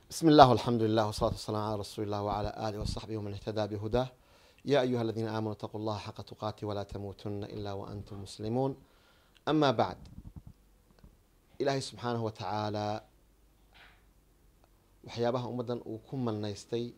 بسم الله والحمد لله والصلاة والسلام على رسول الله وعلى آله وصحبه ومن اهتدى بهداه يا أيها الذين آمنوا اتقوا الله حق تقاته ولا تموتن إلا وأنتم مسلمون أما بعد إلهي سبحانه وتعالى waxyaabaha ummaddan uu ku malnaystay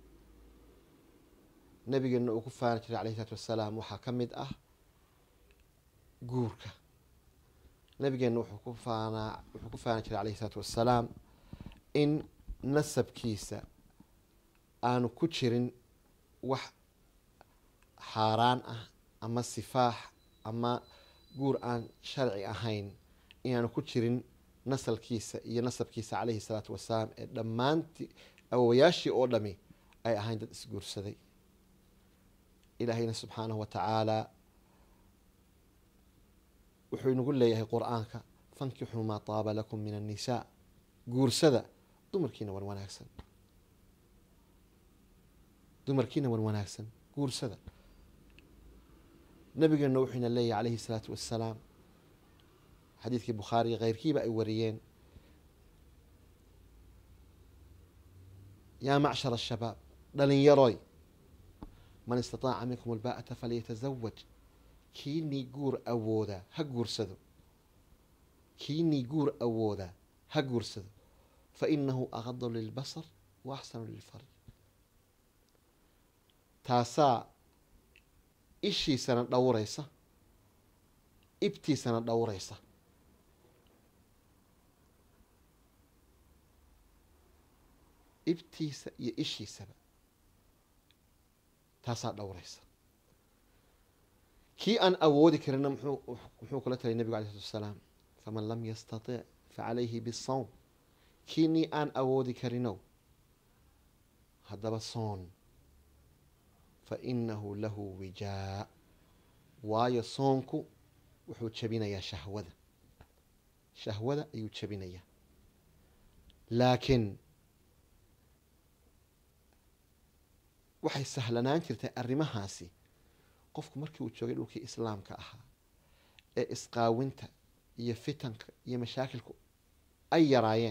nabigeena uu ku faani jiray alayhi salaatu wassalaam waxaa ka mid ah guurka nabigeena wuxuu ku faanaa wuxuu ku faani jiray alayhi salaatu wassalaam in nasabkiisa aanu ku jirin wax xaaraan ah ama sifaax ama guur aan sharci ahayn inaanu ku jirin nasalkiisa iyo nasabkiisa calayhi salaatu wasalaam ee dhammaantii awowayaashii oo dhami ay ahayn dad isguursaday ilaahayna subxaanahu wa tacaalaa wuxuu inagu leeyahay qur-aanka fankixuu maa taaba lakum min annisaa guursada dumarkiina wan wanaagsan dumarkiina wan wanaagsan guursada nabigeena wuxuu ina leeyahay calayhi salaatu wassalaam xadiidkii bukhaari keyrkiiba ay wariyeen yaa macshar ashabaab dhalinyaroy man istataaca minkum albaa'ata falyatazawaj kiinii guur awoodaa ha guursado kiinii guur awoodaa ha guursado fa inahu aqadu lilbasar wa axsanu lilfarj taasaa ishiisana dhowraysa ibtiisana dhowraysa ibtiisa iyo ishiisaba taasaa dhowraysa kii aan awoodi karina muxuu kula talay nebigu alay slatu wasalaam faman lam yastatic facalayhi bisawm kiinii aan awoodi karinow haddaba soon fa inahu lahu wijaa waayo soonku wuxuu jabinayaa shahwada shahwada ayuu jabinayaa laakiin waxay sahlanaan jirtay arrimahaasi qofku markii uu joogay dhulkii islaamka ahaa ee isqaawinta iyo fitanka iyo mashaakilku ay yaraayeen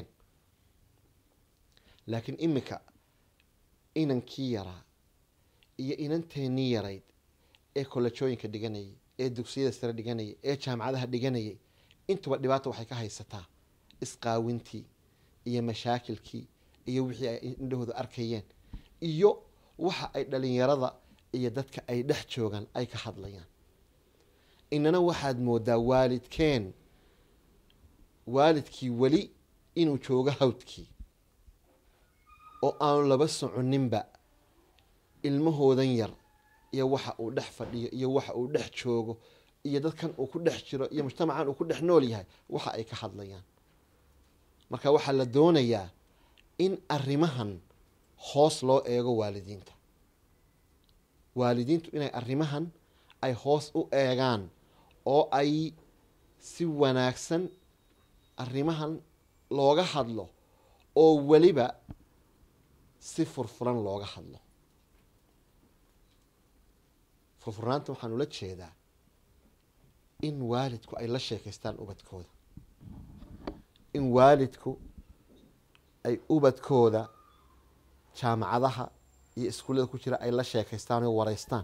laakiin iminka inankii yaraa iyo inanteennii yarayd ee kolajooyinka dhiganayay ee dugsiyada sare dhiganayay ee jaamacadaha dhiganayay intuba dhibaata waxay ka haysataa isqaawintii iyo mashaakilkii iyo wixii ay indhahooda arkayeen iyo waxa ay dhalinyarada iyo dadka ay dhex joogaan ay ka hadlayaan inana waxaad moodaa waalidkeen waalidkii weli inuu joogo hawdkii oo aanu laba soconinba ilmahoodan yar iyo waxa uu dhex fadhiyo iyo waxa uu dhex joogo iyo dadkan uu ku dhex jiro iyo mujtamacan uu ku dhex nool yahay waxa ay ka hadlayaan marka waxaa la doonayaa in arrimahan hoos loo eego waalidiinta waalidiintu inay arrimahan ay hoos u eegaan oo ay si wanaagsan arrimahan looga hadlo oo weliba si furfuran looga hadlo furfurnaanta waxaan ula jeedaa in waalidku ay la sheekaystaan ubadkooda in waalidku ay ubadkooda jaamacadaha iyo iskuullada ku jira ay la sheekaystaan oo wareystaan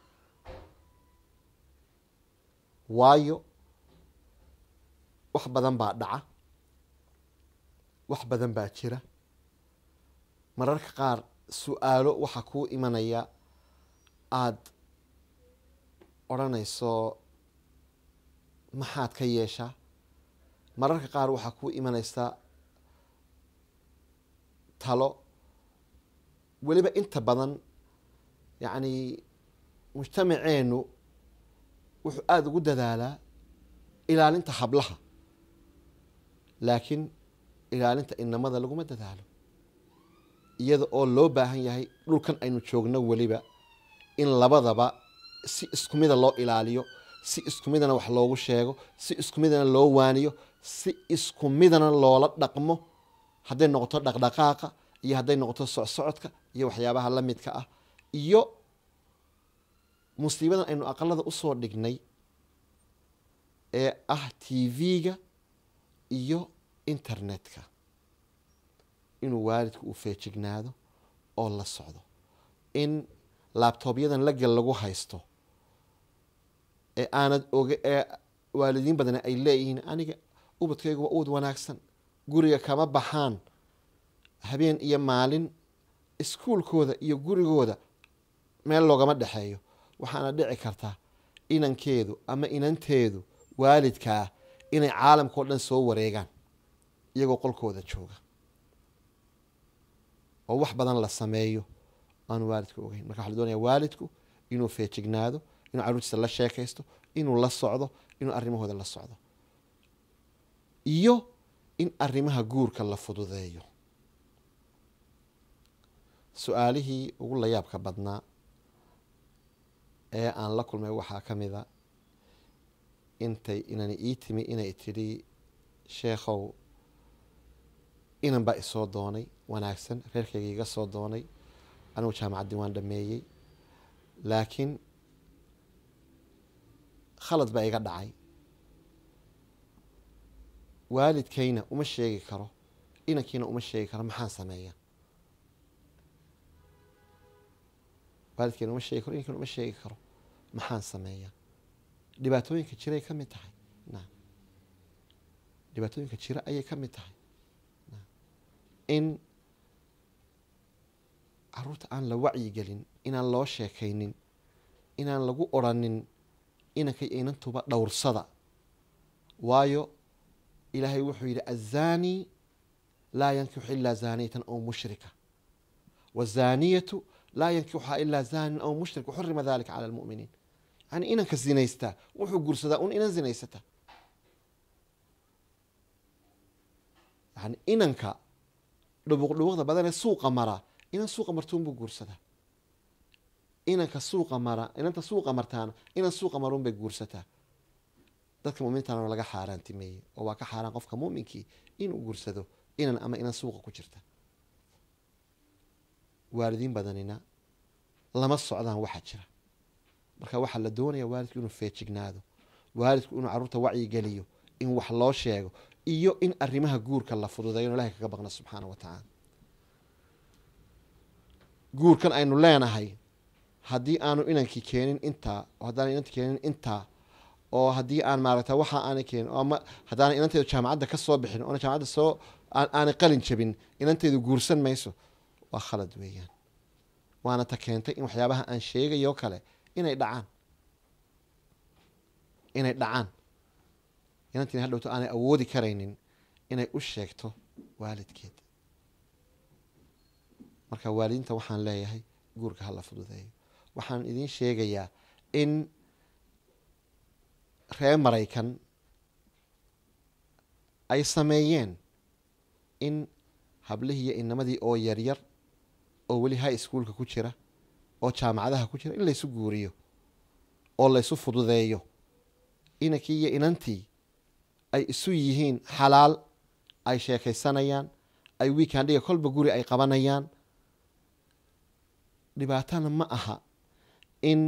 waayo wax badan baa dhaca wax badan baa jira mararka qaar su-aalo waxaa kuu imanaya aada odhanayso maxaad ka yeeshaa mararka qaar waxaa kuu imanaysa talo weliba inta badan yacni mujtamaceenu wuxuu aada ugu dadaalaa ilaalinta hablaha laakiin ilaalinta inamada laguma dadaalo iyada oo loo baahan yahay dhulkan aynu joogno weliba in labadaba si isku mida loo ilaaliyo si isku midana wax loogu sheego si isku midana loo waaniyo si isku midana loola dhaqmo hadday noqoto dhaqdhaqaaqa iyo hadday noqoto socsocodka iyo waxyaabaha la midka ah iyo musiibadan aynu aqalada usoo dhignay ee ah t v-ga iyo internetka inuu waalidku uu feejignaado oo la socdo in laabtoobyadan lagal lagu haysto ee aanad oga ee waalidiin badan ay leeyihiin aniga ubadkaygu waa ubad wanaagsan guriga kama baxaan habeen iyo maalin iskuulkooda iyo gurigooda meel loogama dhexeeyo waxaana dhici kartaa inankeedu ama inanteedu waalidkaa inay caalamka o dhan soo wareegaan iyagoo qolkooda jooga oo wax badan la sameeyo aanu waalidku ogeyn marka waxa la doonaya waalidku inuu feejignaado inuu carruurtiisa la sheekaysto inuu la socdo inuu arrimahooda la socdo iyo in arrimaha guurka la fududeeyo su-aalihii ugu layaabka badnaa ee aan la kulmay waxaa ka mid a intay inani ii timi inay tidhi sheekhow inan baa isoo doonay wanaagsan reerkayga iga soo doonay anigu jaamacaddii waan dhameeyey laakiin khalad baa iga dhacay waalidkayna uma sheegi karo inankiina uma sheegi karo maxaan sameeya waalidkayna uma sheegi karo inankiina uma sheegi karo maxaan sameeya dhibaatooyinka jiray ka mid tahay na dhibaatooyinka jira ayay ka mid tahay in caruurta aan la wacyigelin inaan loo sheekaynin inaan lagu oranin inanka iyo inantuba dhowrsada waayo ilaahay wuxuu yidhi azani laa yankixu ilaa zaaniyatan aw mushrika wazaniyatu laa yankixuha ilaa zanin aw mushrik waxurima dalika cala lmuminiin yani inanka zinaystaa wuxuu guursadaa un inan zinaysata yani inanka dhubuq dhubuqda badanee suuqa maraa inan suuqa martuunbuu guursadaa inanka suuqa mara inanta suuqa martaana inan suuqa maruun bay guursataa dadka mumintana laga xaaraantimeeyey oo waa ka xaaraan qofka muminkii inuu guursado inan ama inan suuqa ku jirta waalidiin badanina lama socdaan waxa jira marka waxaa la doonaya waalidku inuu feejignaado waalidku inuu carruurta wacyigeliyo in wax loo sheego iyo in arrimaha guurka la fududeeyo inu ilahay kaga baqna subxaana wa tacaala guurkan aynu leenahay haddii aanu inankii keenin intaa oo haddaan inanti keenin intaa oo haddii aan maaragta waxa aanay keenin oo ama haddaanay inanteedu jaamacadda ka soo bixin oona jaamacadda soo aanay qalin jabin inanteedu guursan mayso waa khalad weeyaan waana ta keentay in waxyaabaha aan sheegayo kale inay dhacaan inay dhacaan inantiina hadhowto aanay awoodi karaynin inay u sheegto waalidkeed marka waalidiinta waxaan leeyahay guurka hala fududeeyo waxaan idiin sheegayaa in reer maraykan ay sameeyeen in hablihiiyo inamadii oo yaryar oo weli high schoolka ku jira oo jaamacadaha ku jira in laysu guuriyo oo laysu fududeeyo inankii iyo inantii ay isu yihiin xalaal ay sheekaysanayaan ay weekandhiga kolba guri ay qabanayaan dhibaatana ma aha in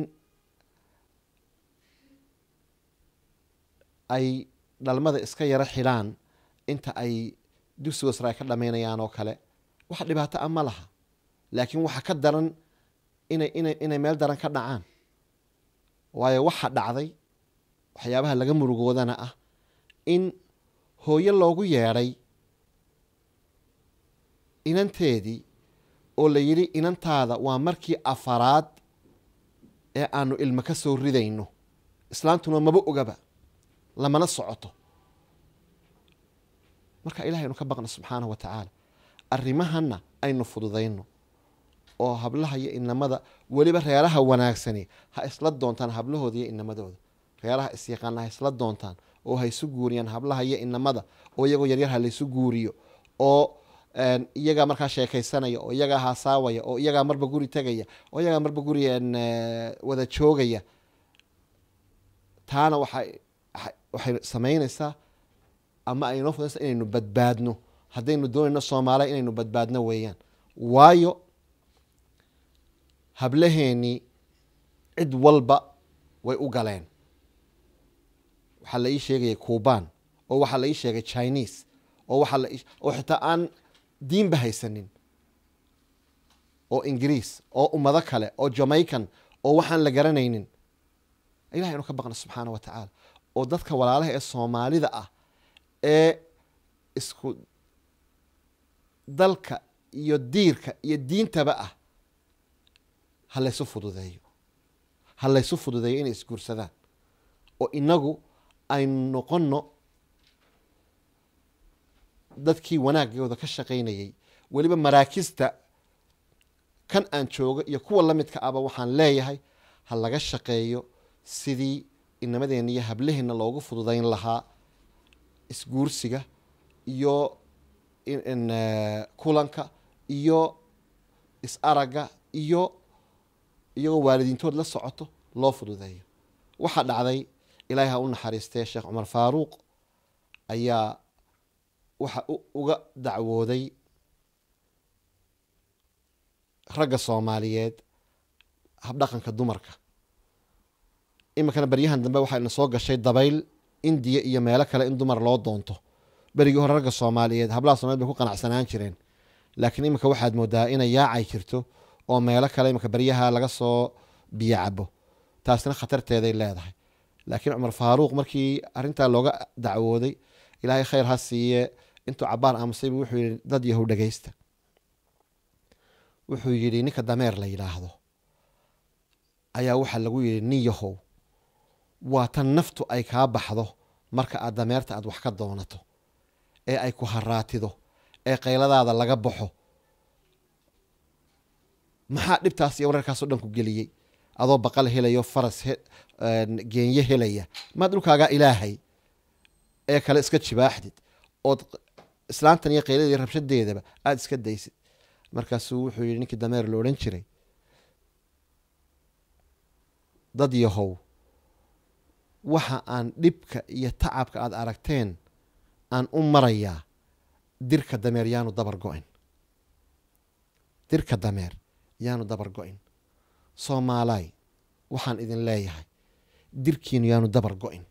ay dhalmada iska yaro xidhaan inta ay dugsiga sare ay ka dhamaynayaan oo kale wax dhibaato a ma laha laakiin waxa ka daran inay inay inay meel daran ka dhacaan waayo waxa dhacday waxyaabaha laga murugoodana ah in hooyo loogu yeedhay inanteedii oo la yidhi inantaada waa markii afaraad ee aanu ilmo ka soo ridayno islaantuna maba ogaba lamana socoto marka ilahay aynu ka baqna subxaanahu wa tacaala arrimahana aynu fududayno oo hablaha iyo inamada weliba reeraha wanaagsani ha isla doontaan hablahooda iyo inamadooda reeraha isyaqaana ha isla doontaan oo ha isu guuriyaan hablaha iyo inamada oo iyagoo yaryar ha laysu guuriyo oo iyagaa markaa sheekaysanaya oo iyagaa haasaawaya oo iyagaa marba guri tegaya oo iyagaa marba guri wada joogaya taana waxay waxay samaynaysaa ama ay noo fudaysa inaynu badbaadno haddaynu doonayno soomaaliya inaynu badbaadno weeyaan waayo hablaheenii cid walba way u galeen waxaa la ii sheegaya cuban oo waxaa la ii sheegay chinese oo waxaa la oo xitaa aan diinba haysanin oo ingiriis oo ummado kale oo jamaican oo waxaan la garanaynin ilahay anu ka baqna subxaana wa tacaala oo dadka walaalaha ee soomaalida ah ee isku dalka iyo diirka iyo diintaba ah ha laysu fududeeyo ha laysu fududeeyo inay isguursadaan oo inagu aynu noqono dadkii wanaagooda ka shaqaynayay weliba maraakista kan aan joogo iyo kuwa la midka aba waxaan leeyahay ha laga shaqeeyo sidii inamadeenna iyo hablaheenna loogu fududayn lahaa isguursiga iyo kulanka iyo is-aragga iyo iyagoo waalidiintood la socoto loo fududeeyo waxaa dhacday ilaahay ha u naxariistee sheekh cumar faaruuq ayaa waxa uga dacwooday ragga soomaaliyeed habdhaqanka dumarka iminkana baryahan dambe waxaa ina soo gashay dabayl indiya iyo meelo kale in dumar loo doonto berigii hore ragga soomaaliyeed hablaha somaliyed bay ku qanacsanaan jireen laakiin iminka waxaad moodaa inay yaacay jirto oo meelo kale iminka baryaha laga soo biyo cabo taasina khatarteeday leedahay laakiin cumar faaruuq markii arrintaa looga dacwooday ilaahay khayr ha siiye intuu cabaar aamusaybu wuxuu yihi dad yahow dhegeysta wuxuu yidhi ninka dameer la yidhaahdo ayaa waxaa lagu yidhi nin yahow waa tan naftu ay kaa baxdo marka aad dameerta aad wax ka doonato ee ay ku haraatido ee qayladaada laga baxo maxaa dhibtaas iyo wararkaasoo dhan ku geliyey adoo baqal helayo faras geenye helaya maad dhulkaagaa ilaahay ee kale iska jibaaxdid ood islaantan iyo qaylada iyo rabshadeedaba aada iska daysid markaasuu wuxuu yihi ninkii dameer la odhan jiray dad yahow waxa aan dhibka iyo tacabka aada aragteen aan u marayaa dirka dameer yaanu dabar go-in dirka dameer yaanu dabar go-in soomaalaay waxaan idin leeyahay dirkiinu yaanu dabar go-in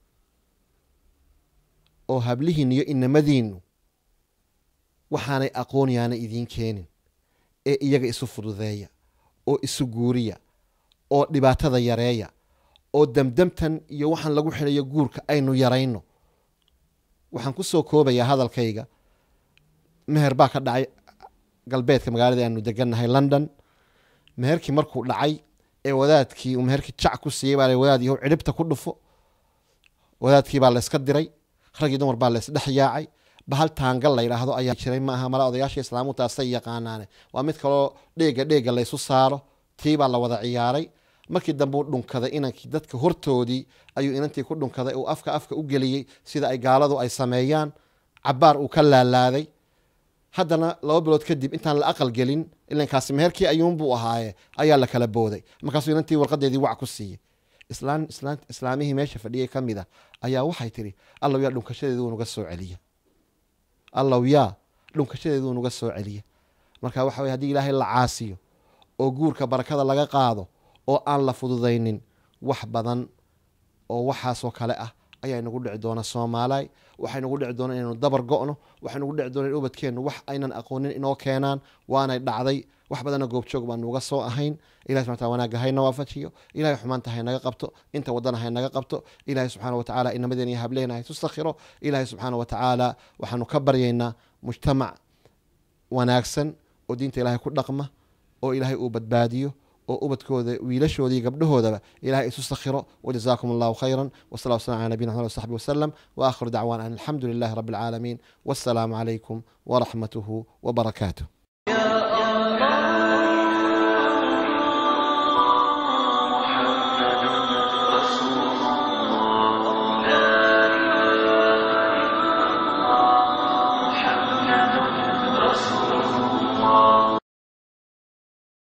oo hablihiinu iyo inamadiinu waxaanay aqoon yaana idiin keenin ee iyaga isu fududeeya oo isu guuriya oo dhibaatada yareeya oo demdemtan iyo waxaan lagu xidhayo guurka aynu yarayno waxaan ku soo koobayaa hadalkayga meher baa ka dhacay galbeedka magaalada aanu degannahay london meherkii markuu dhacay ee wadaadkii uu meherkii jac ku siiyey baa wadaad yahow cidhibta ku dhufo wadaadkii baa layska diray raggii dumar baa laysdhex yaacay bahal taangal la yidhaahdo ayaa jiray ma aha mala odayaasha islaamu taasay yaqaanaane waa mid kaloo dheega dheega laysu saaro tii baa la wada ciyaaray markii dambe u dhunkaday inankii dadka hortoodii ayuu inantii ku dhunkaday uu afka afka u geliyey sida ay gaaladu ay sameeyaan cabaar uu ka laalaaday haddana laba bilood kadib intaan la aqal gelin ilankaasi meherkii ayuunbuu ahaaye ayaa la kala booday markaasuu inantii warqadeedii wac ku siiyey islaamihii meesha fadhiyay ka mid a ayaa waxay tihi allow yaa dhunkashadeedu nuga soo celiya allow yaa dhunkashadeedu nuga soo celiya marka waxa weye hadii ilaahay la caasiyo oo guurka barakada laga qaado oo aan la fududaynin wax badan oo waxaasoo kale ah ayaa inagu dhici doona soomaalaay waxaa inagu dhici doona inaynu dabar go-no waxaa inagu dhici doona in ubadkeennu wax aynan aqoonin inoo keenaan waanay dhacday wax badanna goobjoog baanu uga soo ahayn ilahi subxana wataala wanaagga hayna waafajiyo ilahay xumaanta haynaga qabto inta wadana haynaga qabto ilahi subxaana watacaala inamadeen iyo hableena haysu sakhiro ilahi subxaana watacaala waxaanu ka baryaynaa mujtamac wanaagsan oo diinta ilahay ku dhaqma oo ilaahay uu badbaadiyo oo ubadkooda wiilashooda iyo gabdhahoodaba ilahay isu sakhiro wajazaakum allahu khayra wsala wslam ala nabiyina mxamed wsaxbi wasalam waakhiru dacwana an alxamdu lilahi rabi alcaalamiin wassalaamu calaykum waraxmatuhu wabarakaatuh